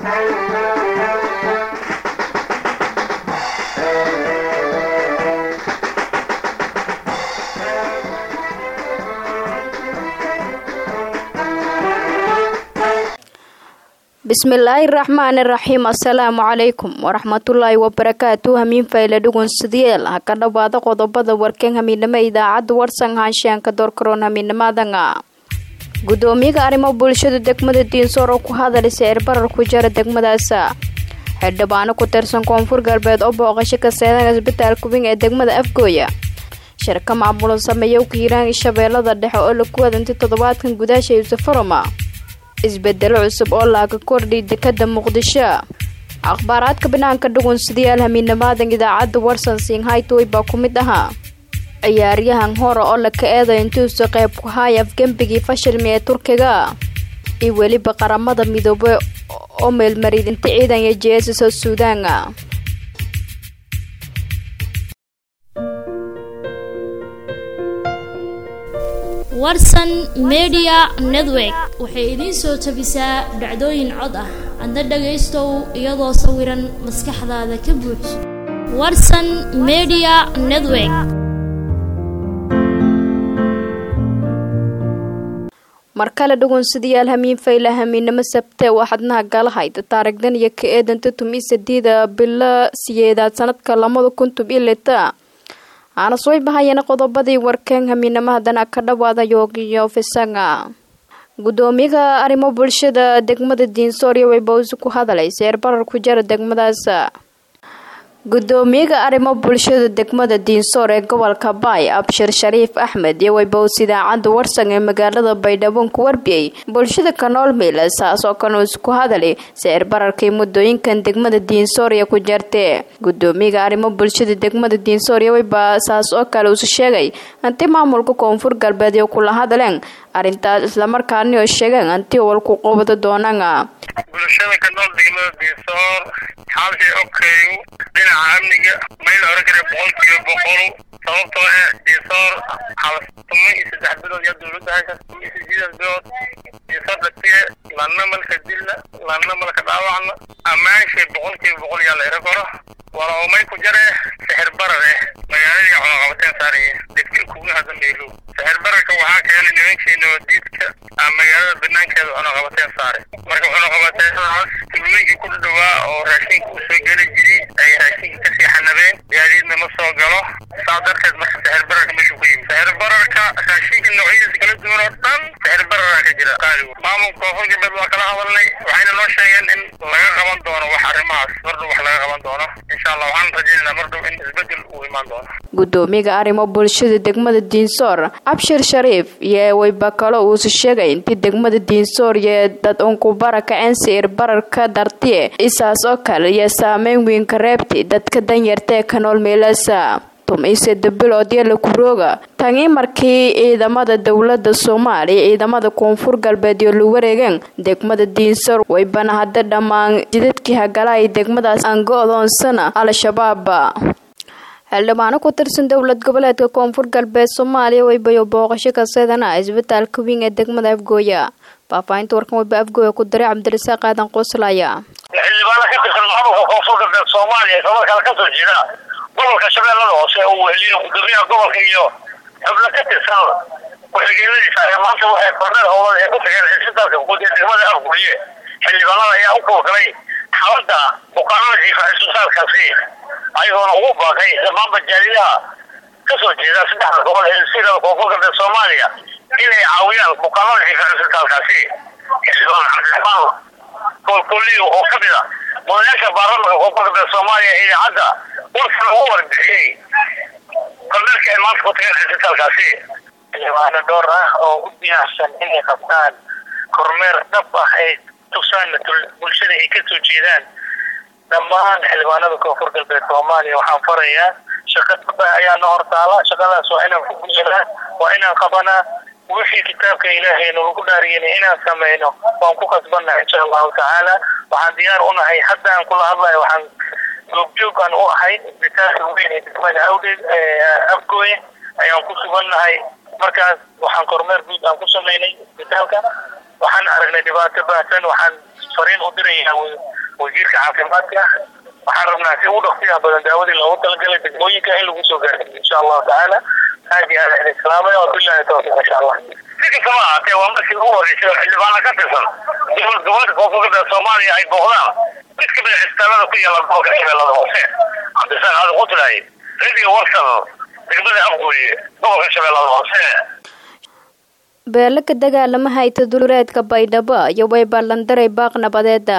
bismillaahi raxmaani raxiim assalaamu calaykum waraxmatullaahi wabarakaatu hamiin fayle dhugun sidiyeel ha ka dhowaada qodobada warkan hamiinimo idaacadda warsan haanshaanka doorkaroon hamiinimadanga gudoomiyaha arrimo bulshada degmada diinsoor oo ku hadalay sicir barar ku jara degmadaasa xildhibaano ku tirsan koonfur galbeed oo booqasho ka seedan isbitaalka weyn ee degmada afgooya shirka maamulan sameeya kiiraan shabeellada dhexe oo lagu wadantay toddobaadkan gudaasha yuusafaroma isbedelo cusub oo laaga kordhiy dekada muqdisho akhbaaraadka banaanka dhugun sidayaal hamiinamaadan idaacadda warsan singhaytoy baa ku mid ahaa ciyaaryahan hore oo laka eeday intuusa qayb ku haaya afgembigii fashilmi ee turkiga iyo weliba qaramada midoobay oo meelmariyay inta ciidan iyo jeesasa suudaana warsan media network waxay idiin soo tabisaa dhacdooyin cod ah adna dhagaystow iyadoo sawiran maskaxdaada ka buuj warsan media network mar kale dhugun sidayaal hamiin fayla hamiinimo sabte waa xadnaha galahayda taarigdan iyo ka eedanta tumi sadiida bilo siyeedaad sanadka lamada kuntub iyo lita aana soo bahayana qodobadii warkeen hamiinamo haddana ka dhawaada yoogiyo fisanga gudoomiyaha arrimo bulshada degmada diinsoorya way bawsi ku hadalay seer barar ku jara degmadaas gudoomiyaha arrimo bulshada degmada diinsoor ee gobolka baay abshir shariif axmed iyo waybows idaacadda warsan ee magaalada baydhabo ku warbiyey bulshada kanool miila saas oo kale isku hadalay sicir bararkii muddooyinkan degmada diinsoorya ku jartee gudoomiyaha arrimo bulshada degmada diinsoorya wayba saas oo kale usu sheegay hanti maamulka koonfur galbeed iyo kula hadleen arrintaas islamarkaani oo sheegeen hanti walku qobada doonana bulshada ka nool degmada diinsoor xaalkii ogkeeyu dhinaca amniga mayl oran kara boqolkiiba boqol sababtoo ah diinsoor tuma iyo saddex bilood yaa dowladda haysa tuma iyo sideedas bilood diinsoor dhagtiye lanna malka dilna lanna malka dhaawacna ammaanshay boqolkiiba boqol yaa la ira koro walaumay ku jare sixir barar eh magaaladii cunaqabateen saaraya degtil kugnaha dambeelo sixir bararka waxaa keenay nimankii nabadiidka aa magaalada banaankeeda cunaqabateen saare marka cunaqabateennadaas tuulooyinkii ku dhawaa oo raashinka u soo geli jiri ay raashinka kasii xanabeen gaadiidna ma soo galo saa darteed marka sixir bararka meeshu ku yimid sixir bararka raashinka noocyadiisa kala duwan oo dhan sixir bararaa ka jira qaaligu maamulka koonfur galbeed waa kala hadalnay waxayna noo sheegeen in laga qaban doono wax arrimahaas mardhow wax laga qaban doono insha allah waxaan rajaynaynaa mardhow in isbedel uu imaan doono gudoomiyaha arrimo bulshada degmada diinsoor abshir shariif iyo wayba kale uusu sheegay intii degmada diinsoor iyo dad unku bara kaceen sicir bararka dartiye isaas oo kale iyo saameyn weynka reebti dadka danyarta ee ka nool meelasa tumiiseda bilood yala kurooga tanii markii ciidamada dowlada soomaaliya ciidamada koonfur galbeed iyo la wareegeen degmada diinsoor waybana hadda dhammaan jidadkii hagalaay degmadaas aan go-doonsana al-shabaab xildhibaano ku tirsan dowlad goboleedka koonfur galbeed soomaaliya waybayo booqasho ka seedana isbitaalka weyn ee degmada afgooya faahfaahinta warkan wayba afgooya ku diray cabdirasaaq aadan qoslaya xildhibaano ka tirsan maamulka koonfur galbeed soomaaliya islamarkaana kasoo jeeda gobolka shabeellada hoose uu weheliyo gudoomiyaha gobolka iyo xubno ka tirsan ku-xigeenadiisa ayaa maanta waxay korneel howlada ee ku tageen cisbitaalka guud ee degmada afgooye xildhibaanada ayaa u kuwagalay xaaladda bukaanada jiifa cisbitaalkaasi ayagoona ugu baaqay dhammaanba jaalidaha kasoo jeeda saddexda gobol ee sirada koonfur galbeed soomaaliya inay caawiyaan bukaanada jiifa cisbitaalkaasi xildhibaan cabdiraxmaan koolkooliyo oo kamid a mudanayaasha baarlamanka koonfur galbeed soomaaliya ee idaacadda warkan ugu warbixiyey korneelka ay maanta ku tageen cisbitaalkaasi xildhibaano dhowr ah oo u diyaarsan inay qabtaan kormeer dhab ah ay tusaan bulshada ay kasoo jeedaan dhammaan xildhibaanada koonfur galbeed soomaaliya waxaan farayaa shaqa dhab ah ayaa na hortaala shaqadaas waa inaan ku gudanaa waa inaan qabanaa wixii kitaabka ilaahay nalagu dhaariyana inaan samayno waan ku kasbannaha insha allahu tacaala waxaan diyaar u nahay hadda aan kula hadlayo waxaan joogjoog aan u ahay isbitaalka weyn ee degmada awdheed afgooye ayaan ku sugannahay markaas waxaan kormeer guud aan ku samaynay isbitaalka waxaan aragnay dhibaato baahsan waxaan fariin u dirayaa wasiirka caafimaadka waxaan rabnaa si ugu dhaqsiyaha badan daawadii loogu talagalay degmooyinka in lagu soo gaarsiiyo insha allahu tacaala aad iyo aad idin salaamaya wabillahi tawfiiq insha allah si kastaba ahaatee waa markii ugu horreysay oo xildhibaana ka tirsan dowlad goboleedka koonfurta soomaaliya ay booqdaan mid ka mid a cisbitaalada ku yaala gobolka shabeellada hoose cabdisaaq aadi qutlaay radio warsan degmada afgooye gobolka shabeellada hoose beelo ka dagaalama hayta duleedka baydhabo iyo way ballandaray baaq nabadeeda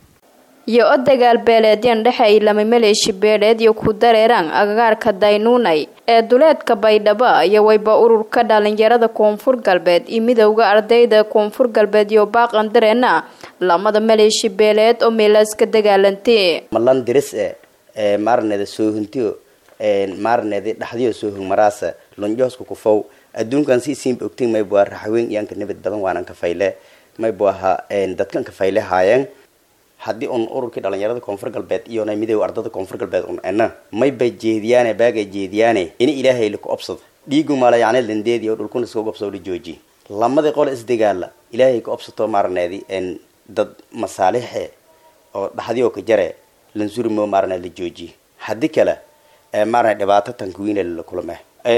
iyo o dagaal beeleedyan dhexay lama maleeshi beeleed iyo ku dareeraan agagaarka daynuunay ee duleedka baydhabo iyo wayba ururka dhalinyarada koonfur galbeed iyo midowda ardayda koonfur galbeed iyo baaqan dareena lamada maleeshi beeleed oo meelaas ka dagaalantay malan diris e ee maarneeda soohuntiyo maarneeda dhaxdiyo soohun maraasa lonjoosku kufow adduunkan si siinba ogtin maybu waa raxweyn iyaanka nabad badan waanan kafayle maybu ahaa dadkan kafayle haayeen haddii un ururkii dhalinyarada koonfur galbeed iyona midooda ardada koonfur galbeed un ena maybay jeediyaane baagay jeediyaane ini ilaahay laku obsada dhiigu maalayacne landeedi oo dhulkuna iskaga obsado jooji lamadii qole isdagaala ilaahay ka obsato maarneedi dad masaalixe oo dhaxdii oo ka jare lansurimo maarne la jooji haddii kale maarne dhibaato tankuwiine la kulame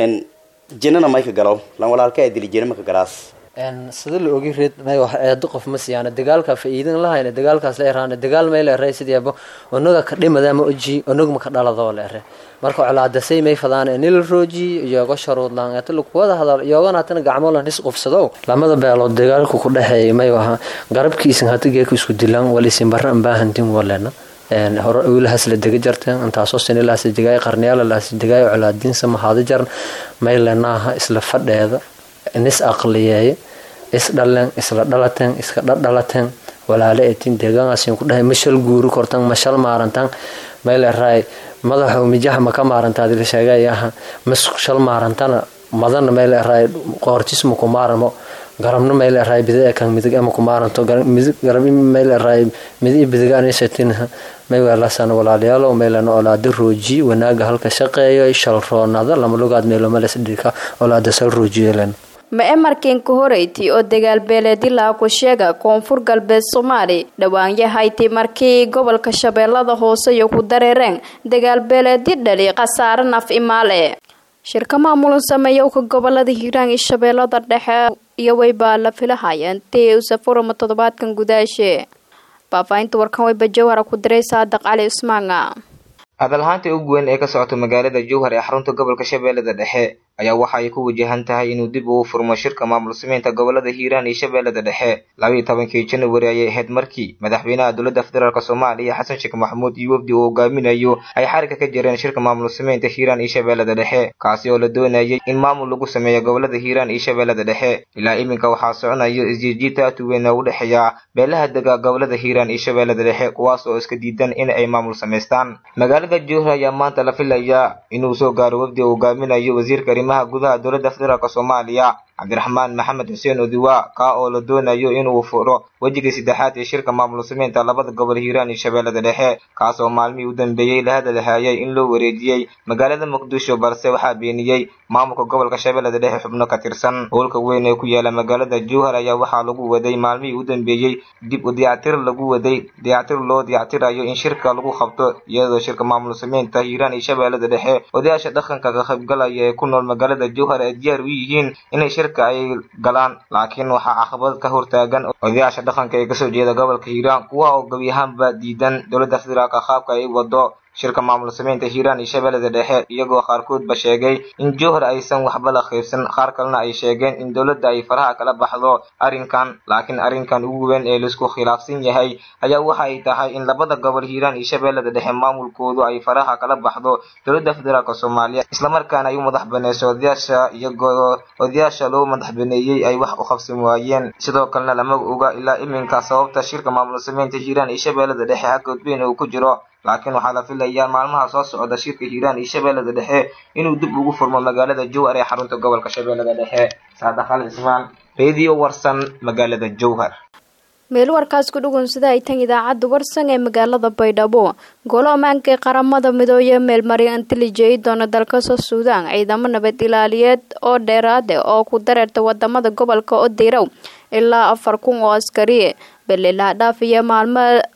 jinana may ka galo lan walaalka dili jina maka galaas sida la ogi reed may wax eedo qof ma siyaana dagaalka faa'iidin lahayna dagaalkaas la eraana dagaal may la eray sideeba onaga ka dhimada ma oji onaga ma ka dhalado la eray marka colaadasay may fadaan nil rooji iyago sharuud laan ee lu wada hadal iyagana tan gacmo la nis qofsado lamada beelood dagaalku ku dhaxeeyay may waha garabkiisan hatiga ku isku dilaan walisin baran baahantin walena hore wiilahaas la dega jarteen intaasoo sinilahaas degaay qarniyaala lahaas degaay colaadiinsa mahaada jaran may lenaaha isla fadheeda nis aqliyeeye isdhaleen isla dhalateen iska dhadhalateen walaale etin deegaanaasin ku dhahay mashal guuri kortan mashal maarantan mayleeraay madaxu mijaha maka maarantaadi la sheegayaha mas shal maarantana madana mayleeraay qoortisma ku maaramo garabna mayleeraay bida kan midig ama ku maaranto garab mayleeraay midi bidiga anisatinha mayweelasana walaalayaalo maylana olaada rooji wanaaga halka shaqeeyo shal roonada lama lugaad meelomales dhirka olaada sal roojiyelan ma emarkinka horeyti oo dagaal beeleedi laha ku sheega koonfur galbeed soomaali dhawaanyahayti markii gobolka shabeellada hoose iyo ku dareereen dagaal beeleedi dhali khasaare naf imaale shirka maamulan sameeyowka gobolada hiiraan iyo shabeellada dhexe iyo waybaa la filahayeen tii usafurama toddobaadkan gudaashe faafaahinta warkan wayba jawhara ku diray saadaq cali ismaanga hadalhaanta ugu weyn ee ka socota magaalada jowhar ee xarunta gobolka shabeellada dhexe ayaa waxa ay ku wajahan tahay inuu dib ugu furmo shirka maamul sameynta gobolada hiiraan iyo shabeellada dhexe labaiyo tobankii januari ayay ahayd markii madaxweynaha dowladda federaalk soomaaliya xasan sheekh maxamuud iyo wafdi uu hogaaminayo ay xariga ka jireen shirka maamul sameynta hiiraan iyo shabeellada dhexe kaasi oo la doonayay in maamul lagu sameeyo gobolada hiiraan iyo shabeellada dhexe ilaa iminka waxaa soconayo isjiijiita aad u weyn oo u dhexeeya beelaha dega gobolada hiiraan iyo shabeellada dhexe kuwaas oo iska diidan in ay maamul samaystaan magaalada jowhar ayaa maanta la filayaa inuu soo gaaro wafdi uu hogaaminayo wasiirka arrimaha gudaha dowladda federaalk soomaaliya cabdiraxmaan maxamed xuseen odiwa kaa oo la doonayo inuu furo wejigii saddexaad ee shirka maamul sameynta labada gobol hiiraan iyo shabeellada dhexe kaas oo maalmihii u dambeeyey la hadalhayay in loo wareejiyey magaalada muqdisho balse waxaa beeniyey maamulka gobolka shabeellada dhexe xubno ka tirsan howlka weyn ee ku yaala magaalada jowhar ayaa waxaa lagu waday maalmihii u dambeeyey dib u dayactir lagu waday dayactir loo dayactirayo in shirka lagu qabto iyadoo shirka maamul sameynta hiiraan iyo shabeellada dhexe odayaasha dhaqanka ka qaybgalaya ee ku nool magaalada jowhar ay diyaar u yihiin inay shirka ay galaan laakiin waxaa caqabad ka hortaagan odayaasha dhaqanka ee kasoo jeeda gobolka hiiraan kuwa oo gebi ahaanba diidan dowladda federaalka qaabka ay wado shirka maamul sameynta hiiraan iyo shabeellada dhexe iyagoo qaarkoodba sheegay in jowhar aysan waxba la qaybsan qaar kalena ay sheegeen in dowladda ay faraha kala baxdo arrinkan laakiin arrinkan ugu weyn ee laisku khilaafsan yahay ayaa waxa ay tahay in labada gobol hiiraan iyo shabeellada dhexe maamulkoodu ay faraha kala baxdo dowladda federaalk soomaaliya islamarkaana ay u madax baneyso odayaasha iyagoo odayaasha loo madax baneeyey ay wax u qabsan waayeen sidoo kalena lama oga ilaa iminka sababta shirka maamul sameynta hiiraan iyo shabeellada dhexe hagoodbeyn uu ku jiro laakiin waxaa la filayaa maalmaha soo socda shirka hiiraan iyo shabeellada dhexe inuu dib ugu furmo magaalada jowhar ee xarunta gobolka shabeellada dhexe saadax al cismaan radio warsan magaalada jowhar meel warkaas ku dhugunsada ay tan idaacadda warsan ee magaalada baydhabo golo ammaanka ee qaramada midooye meelmarya intellijey doona dalkasoo suudaan ciidamo nabad ilaaliyeed oo dheeraade oo ku dareerta wadamada gobolka odirow ilaa afar kun oo askari belilaha dhaaf iyo maalmo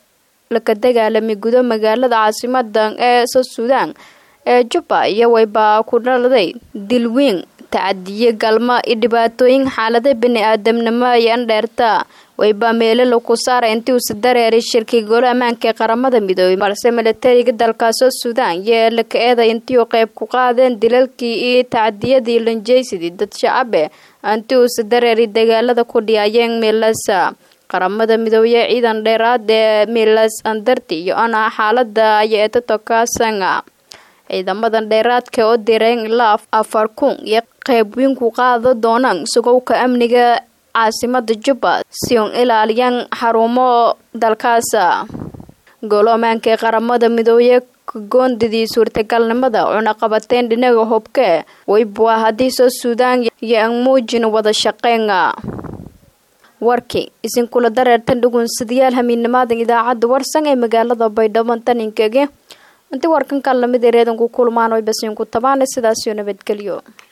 laka dagaalamay gudo magaalada caasimada ee south sudan ee jubba iyo wayba ku dhaladay dilwiin tacadiye galma iyo dhibaatooyin xaalada bini-aadamnimo iyo andheerta wayba meelo laku saara intii uusa dareeray shirkii golo ammaanka ee qaramada midoobey balse milatariga dalka south sudan iyo laka eeday intii uu qeyb ku qaadeen dilalkii iyo tacadiyadii lanjeysidii dad shacabe intii uusa dareeray dagaalada ku dhiyaayeen miilasa qaramada midoobe ciidan dheeraad ee milas andarti iyo ana xaalada iyo etotokasanga ciidamadan dheeraadka oo direen ilaa afar kun iyo qeyb weyn ku qaada doonaan sugowka amniga caasimada jubba si un ilaaliyaan xarumo dalkaasa golo ammaanka ee qaramada midoobe goondidii suurtagalnimada cunaqabateyn dhinaga hubke waybua haddii soo suudaan iyo aan muujin wada shaqeynga warkii isinkula dareertan dhugunsadayaal hamiidnimaadan idaacadda warsan ee magaalada baydhabo taninkege intii warkan kan lamid ereedanku kulmaan way basiinku tabaana sidaasiyo nabadgelyo